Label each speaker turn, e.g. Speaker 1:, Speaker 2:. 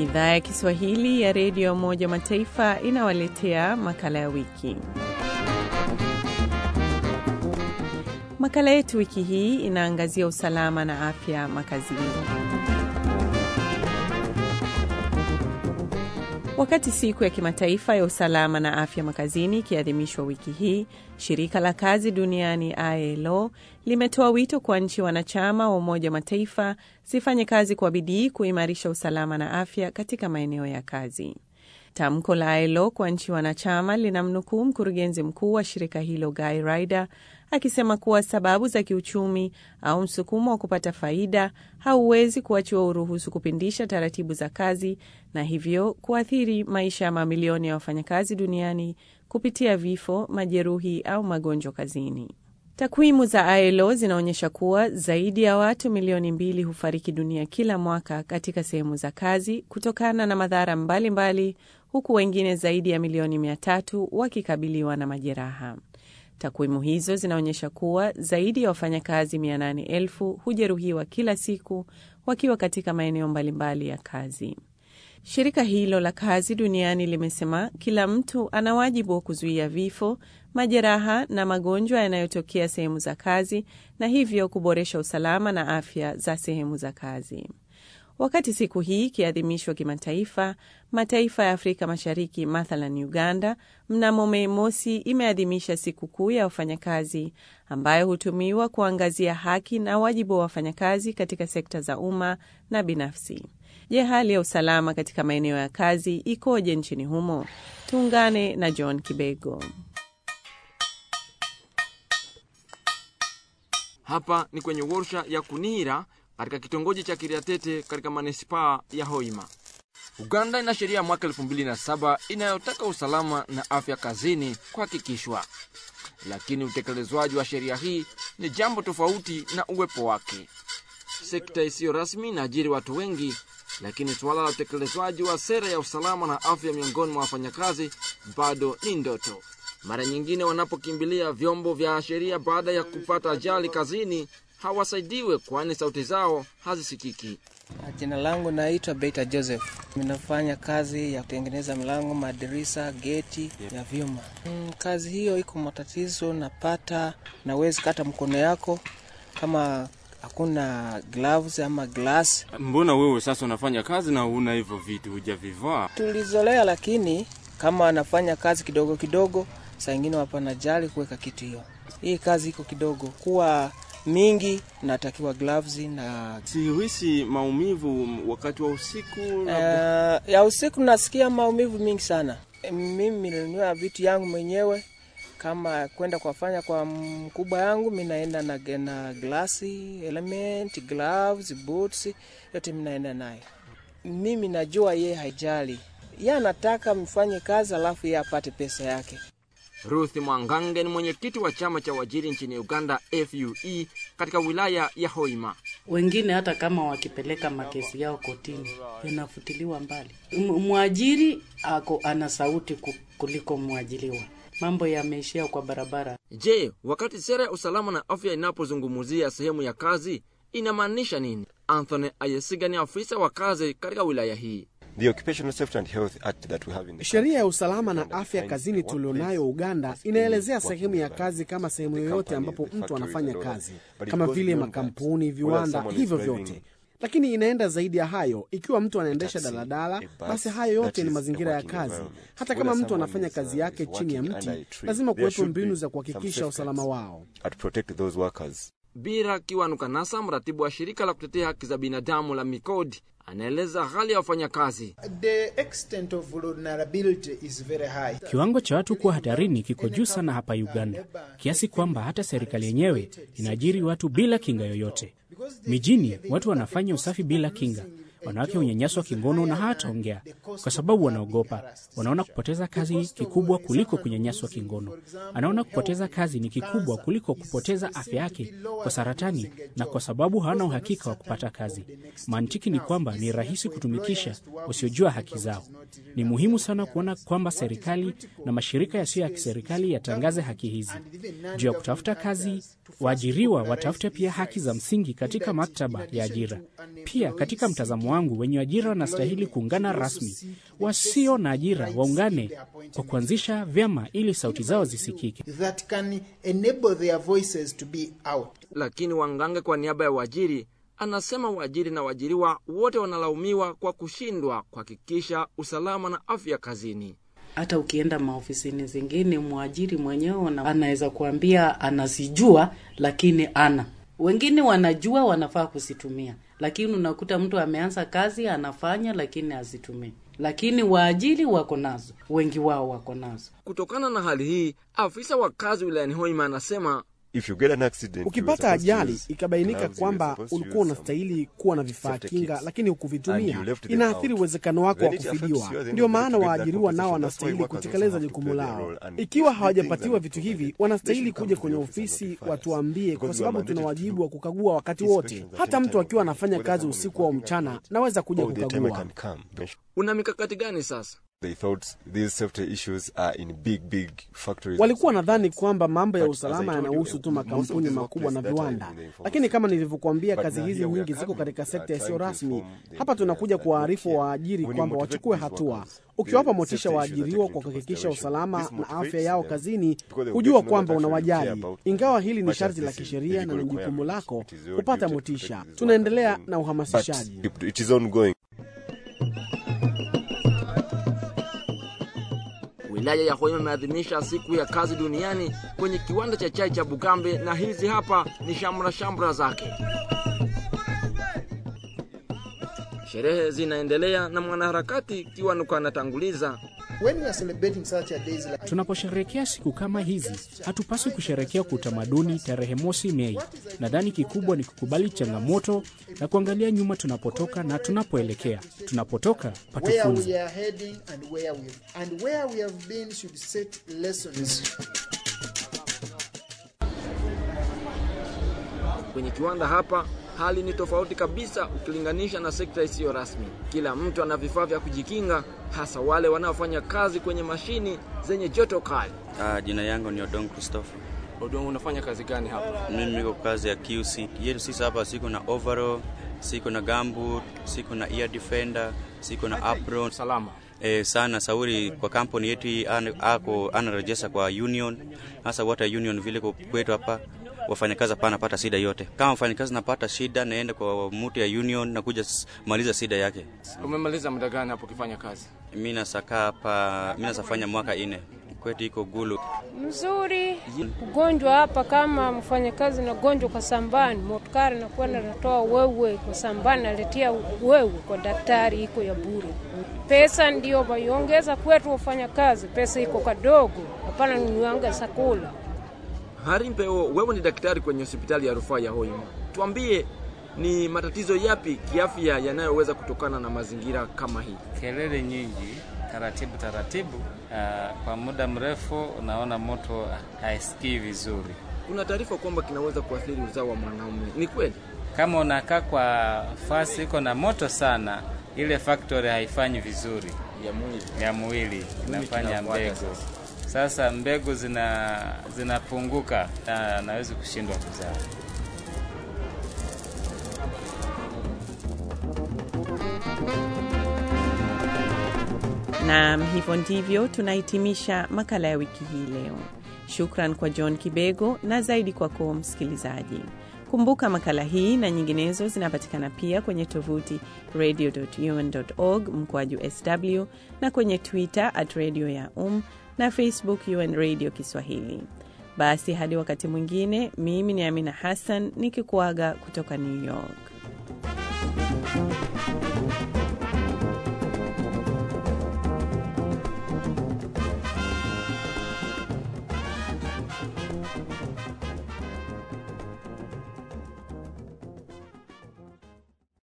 Speaker 1: Idhaa ya Kiswahili ya redio ya Umoja Mataifa inawaletea makala ya wiki. Makala yetu wiki hii inaangazia usalama na afya makazini. Wakati siku ya kimataifa ya usalama na afya makazini ikiadhimishwa wiki hii, shirika la kazi duniani ILO limetoa wito kwa nchi wanachama wa Umoja wa Mataifa zifanye kazi kwa bidii kuimarisha usalama na afya katika maeneo ya kazi. Tamko la ILO kwa nchi wanachama linamnukuu mkurugenzi mkuu wa shirika hilo Guy Ryder akisema kuwa sababu za kiuchumi au msukumo wa kupata faida hauwezi kuachiwa uruhusu kupindisha taratibu za kazi na hivyo kuathiri maisha ya mamilioni ya wafanyakazi duniani kupitia vifo, majeruhi au magonjwa kazini. Takwimu za ILO zinaonyesha kuwa zaidi ya watu milioni mbili hufariki dunia kila mwaka katika sehemu za kazi kutokana na madhara mbalimbali mbali, huku wengine zaidi ya milioni mia tatu wakikabiliwa na majeraha. Takwimu hizo zinaonyesha kuwa zaidi ya wafanyakazi 800,000 hujeruhiwa kila siku wakiwa katika maeneo mbalimbali ya kazi. Shirika hilo la kazi duniani limesema kila mtu ana wajibu wa kuzuia vifo, majeraha na magonjwa yanayotokea sehemu za kazi na hivyo kuboresha usalama na afya za sehemu za kazi. Wakati siku hii ikiadhimishwa kimataifa, mataifa ya Afrika Mashariki, mathalan Uganda, mnamo Mei Mosi imeadhimisha siku kuu ya wafanyakazi ambayo hutumiwa kuangazia haki na wajibu wa wafanyakazi katika sekta za umma na binafsi. Je, hali ya usalama katika maeneo ya kazi ikoje nchini humo? Tuungane na John Kibego.
Speaker 2: Hapa ni kwenye warsha ya Kunira katika kitongoji cha Kiriatete katika manispaa ya Hoima. Uganda ina sheria ya mwaka 2007 inayotaka usalama na afya kazini kuhakikishwa, lakini utekelezwaji wa sheria hii ni jambo tofauti na uwepo wake. Sekta isiyo rasmi inaajiri watu wengi, lakini suala la utekelezwaji wa sera ya usalama na afya miongoni mwa wafanyakazi bado ni ndoto. Mara nyingine wanapokimbilia vyombo vya sheria baada ya kupata ajali kazini hawasaidiwe kwani sauti zao hazisikiki.
Speaker 3: Jina langu naitwa Beta Joseph. Ninafanya kazi ya kutengeneza milango, madirisa, geti ya vyuma. Mm, kazi hiyo iko matatizo, napata nawezi kata mkono yako kama hakuna gloves ama glass.
Speaker 4: Mbona wewe sasa unafanya kazi na una hivyo vitu hujavivaa?
Speaker 3: Tulizolea, lakini kama anafanya kazi kidogo kidogo, saa ingine wapana jali kuweka kitu hiyo. Hii kazi iko kidogo kuwa mingi natakiwa gloves na
Speaker 4: Sihisi maumivu wakati wa usiku?
Speaker 3: uh, ya usiku nasikia maumivu mingi sana. Mimi nilinunua vitu yangu mwenyewe, kama kwenda kuwafanya kwa mkubwa yangu, mi naenda na, na glasi element, gloves, boots, yote mi naenda naye. Mimi najua ye haijali, ye anataka mfanye kazi alafu ye apate pesa yake.
Speaker 2: Ruth Mwangange ni mwenyekiti wa chama cha uajiri nchini Uganda, FUE, katika wilaya ya Hoima.
Speaker 5: Wengine hata kama wakipeleka makesi yao kotini yanafutiliwa mbali. Mwajiri ako ana sauti kuliko mwajiriwa. Mambo yameishia kwa barabara.
Speaker 2: Je, wakati sera ya usalama na afya inapozungumzia sehemu ya kazi inamaanisha nini? Anthony Ayesiga ni afisa wa kazi katika wilaya hii.
Speaker 6: Sheria ya usalama na afya kazini tulionayo Uganda inaelezea sehemu ya kazi kama sehemu yoyote ambapo mtu anafanya kazi, kama vile makampuni, viwanda, hivyo vyote. Lakini inaenda zaidi ya hayo. Ikiwa mtu anaendesha daladala, basi hayo yote ni mazingira ya kazi. Hata kama mtu anafanya kazi yake chini ya mti, lazima kuwepo mbinu za kuhakikisha usalama wao.
Speaker 2: Bira Kiwanukanasa, mratibu wa shirika la kutetea haki za binadamu la Mikodi, anaeleza hali ya wafanyakazi.
Speaker 7: Kiwango cha watu kuwa hatarini kiko juu sana hapa Uganda, kiasi kwamba hata serikali yenyewe inaajiri watu bila kinga yoyote. Mijini watu wanafanya usafi bila kinga. Wanawake hunyanyaswa kingono na hawataongea kwa sababu wanaogopa. Wanaona kupoteza kazi kikubwa kuliko kunyanyaswa kingono. Anaona kupoteza kazi ni kikubwa kuliko kupoteza afya yake kwa saratani, na kwa sababu hawana uhakika wa kupata kazi. Mantiki ni kwamba ni rahisi kutumikisha wasiojua haki zao. Ni muhimu sana kuona kwamba serikali na mashirika yasiyo ya kiserikali yatangaze haki hizi. Juu ya kutafuta kazi, waajiriwa watafute pia haki za msingi katika maktaba ya ajira. Pia katika mtazamo wangu, wenye ajira wanastahili kuungana rasmi, wasio na ajira waungane kwa kuanzisha vyama ili sauti zao zisikike.
Speaker 8: that can enable their voices to be out.
Speaker 2: Lakini Wangange kwa niaba ya waajiri anasema waajiri na waajiriwa wote wanalaumiwa kwa kushindwa kuhakikisha usalama na afya kazini.
Speaker 5: hata ukienda maofisini zingine mwajiri mwenyewe ana- anaweza kuambia anazijua lakini ana wengine wanajua wanafaa kuzitumia lakini unakuta mtu ameanza kazi anafanya lakini hazitumii lakini waajiri wako nazo wengi wao wako nazo
Speaker 2: Kutokana na hali hii, afisa wa kazi wilayani Hoima anasema
Speaker 9: If you get an accident, you were
Speaker 6: Ukipata
Speaker 9: supposed to
Speaker 6: ajali
Speaker 9: use
Speaker 6: ikabainika
Speaker 9: gloves, you
Speaker 6: kwamba
Speaker 9: were supposed to
Speaker 6: ulikuwa
Speaker 9: use some
Speaker 6: unastahili kuwa na vifaa
Speaker 9: safety
Speaker 6: kinga,
Speaker 9: kits.
Speaker 6: lakini
Speaker 9: And
Speaker 6: hukuvitumia,
Speaker 9: you left them
Speaker 6: inaathiri
Speaker 9: out.
Speaker 6: uwezekano wako wa
Speaker 9: Then it affects
Speaker 6: kufidiwa.
Speaker 9: you, then
Speaker 6: Ndio
Speaker 9: you
Speaker 6: maana
Speaker 9: get that
Speaker 6: waajiriwa nao
Speaker 9: compensation. That's why
Speaker 6: wanastahili
Speaker 9: workers also
Speaker 6: kutekeleza
Speaker 9: have to
Speaker 6: jukumu
Speaker 9: play their
Speaker 6: lao.
Speaker 9: role. And
Speaker 6: Ikiwa
Speaker 9: if
Speaker 6: hawajapatiwa
Speaker 9: things are
Speaker 6: vitu
Speaker 9: not
Speaker 6: hivi,
Speaker 9: provided,
Speaker 6: wanastahili
Speaker 9: they should
Speaker 6: kuja
Speaker 9: come to
Speaker 6: kwenye
Speaker 9: the office and
Speaker 6: ofisi
Speaker 9: notify us.
Speaker 6: watuambie, kwa
Speaker 9: Because we are
Speaker 6: sababu tuna
Speaker 9: mandated to
Speaker 6: wajibu wa
Speaker 9: do
Speaker 6: kukagua wakati wote.
Speaker 9: inspections at
Speaker 6: Hata
Speaker 9: any
Speaker 6: mtu
Speaker 9: time
Speaker 6: akiwa
Speaker 9: of the
Speaker 6: anafanya
Speaker 9: week,
Speaker 6: kazi
Speaker 9: whether
Speaker 6: usiku au
Speaker 9: someone is
Speaker 6: mchana,
Speaker 9: working at
Speaker 6: naweza kuja
Speaker 9: all the time I
Speaker 6: kukagua.
Speaker 9: can come.
Speaker 2: una mikakati gani sasa?
Speaker 9: They thought these safety issues are in big, big factories.
Speaker 6: Walikuwa nadhani kwamba mambo ya
Speaker 9: But as I
Speaker 6: usalama
Speaker 9: told you,
Speaker 6: yanahusu tu
Speaker 9: most of
Speaker 6: makampuni
Speaker 9: these
Speaker 6: makubwa na
Speaker 9: workplaces that are
Speaker 6: viwanda,
Speaker 9: in the informal
Speaker 6: lakini kama
Speaker 9: sector.
Speaker 6: nilivyokuambia,
Speaker 9: But
Speaker 6: kazi
Speaker 9: now
Speaker 6: hizi
Speaker 9: here we are
Speaker 6: nyingi ziko
Speaker 9: coming,
Speaker 6: katika
Speaker 9: uh,
Speaker 6: sekta isiyo
Speaker 9: trying to
Speaker 6: rasmi.
Speaker 9: inform the
Speaker 6: Hapa tunakuja
Speaker 9: employers that
Speaker 6: kuwaarifu
Speaker 9: look here,
Speaker 6: waajiri
Speaker 9: when you
Speaker 6: kwamba
Speaker 9: motivate
Speaker 6: wachukue
Speaker 9: these
Speaker 6: hatua.
Speaker 9: workers,
Speaker 6: Ukiwapa
Speaker 9: the
Speaker 6: motisha
Speaker 9: safety issues are
Speaker 6: waajiriwa
Speaker 9: taken
Speaker 6: kwa
Speaker 9: into
Speaker 6: kuhakikisha
Speaker 9: consideration.
Speaker 6: usalama
Speaker 9: This
Speaker 6: na
Speaker 9: motivates
Speaker 6: afya yao
Speaker 9: them
Speaker 6: kazini,
Speaker 9: because they will
Speaker 6: hujua
Speaker 9: get to know
Speaker 6: kwamba
Speaker 9: that actually you care
Speaker 6: unawajali.
Speaker 9: about them.
Speaker 6: Ingawa hili ni
Speaker 9: Much as
Speaker 6: sharti
Speaker 9: this
Speaker 6: la
Speaker 9: is
Speaker 6: kisheria na
Speaker 9: legal
Speaker 6: ni jukumu
Speaker 9: requirement,
Speaker 6: lako
Speaker 9: it is your
Speaker 6: kupata
Speaker 9: duty to
Speaker 6: motisha.
Speaker 9: protect these
Speaker 6: Tunaendelea
Speaker 9: workers.
Speaker 6: na uhamasishaji.
Speaker 9: But it is ongoing.
Speaker 2: Wilaya ya Hoima imeadhimisha siku ya kazi duniani kwenye kiwanda cha chai cha Bukambe, na hizi hapa ni shamra shamra zake. Sherehe zinaendelea na mwanaharakati Kiwanuka anatanguliza.
Speaker 8: When we are celebrating such a days like
Speaker 7: Tunaposherehekea siku kama hizi, hatupaswi kusherehekea kwa utamaduni tarehe mosi Mei. Nadhani kikubwa ni kukubali changamoto na kuangalia nyuma tunapotoka na tunapoelekea. Tunapotoka
Speaker 8: where
Speaker 7: patufunze.
Speaker 8: we are heading and where we and where we have been should set lessons.
Speaker 2: Kwenye kiwanda hapa hali ni tofauti kabisa ukilinganisha na sekta isiyo rasmi. Kila mtu ana vifaa vya kujikinga, hasa wale wanaofanya kazi kwenye mashini zenye joto kali.
Speaker 10: Ah, jina yangu ni Odong Christopher.
Speaker 2: Odongo, unafanya kazi gani hapa?
Speaker 10: Mimi niko kazi ya QC. Yetu sisi hapa siko na overall, siko na gumboot, siko na ear defender, siko na apron.
Speaker 2: Salama.
Speaker 10: Eh, sana sauri kwa kampuni yetu hii ana- ako anarejesa kwa union. Hasa water union vile kwa kwetu hapa wafanyakazi hapa napata shida yote. Kama mfanyakazi napata shida naenda kwa mtu ya union na kuja s- maliza shida yake.
Speaker 2: Umemaliza muda gani hapo ukifanya kazi?
Speaker 10: Mimi nasaka hapa, mimi nasafanya mwaka ine. Kwetu iko Gulu.
Speaker 11: mzuri. Ugonjwa hapa, kama mfanyakazi na gonjwa kwa sambani, motkari nakuwa natoa wewe kwa sambani, naletea wewe kwa daktari, iko ya bure. Pesa ndio waiongeza kwetu wafanyakazi, pesa iko kadogo, hapana nunuanga sakula.
Speaker 2: Hari Mpeo, wewe ni daktari kwenye hospitali ya rufaa ya Hoima. Tuambie ni matatizo yapi kiafya yanayoweza kutokana na mazingira kama hii?
Speaker 12: kelele nyingi, taratibu taratibu. Uh, kwa muda mrefu unaona moto haisikii vizuri.
Speaker 2: Kuna taarifa kwamba kinaweza kuathiri uzao wa mwanaume. Ni kweli?
Speaker 12: Kama unakaa kwa fasi iko na moto sana, ile factory haifanyi vizuri
Speaker 2: Ya mwili.
Speaker 12: ya mwili, inafanya
Speaker 2: kinafuata
Speaker 12: mbegu. Sasa mbegu zina zinapunguka na nawezi kushindwa kuzaa.
Speaker 1: Naam, hivyo ndivyo tunahitimisha makala ya wiki hii leo. Shukran kwa John Kibego na zaidi kwako msikilizaji. Kumbuka makala hii na nyinginezo zinapatikana pia kwenye tovuti radio.un.org mkoaju sw na kwenye Twitter at radio ya um na Facebook UN Radio Kiswahili. Basi hadi wakati mwingine, mimi ni Amina Hassan nikikuaga kutoka New York.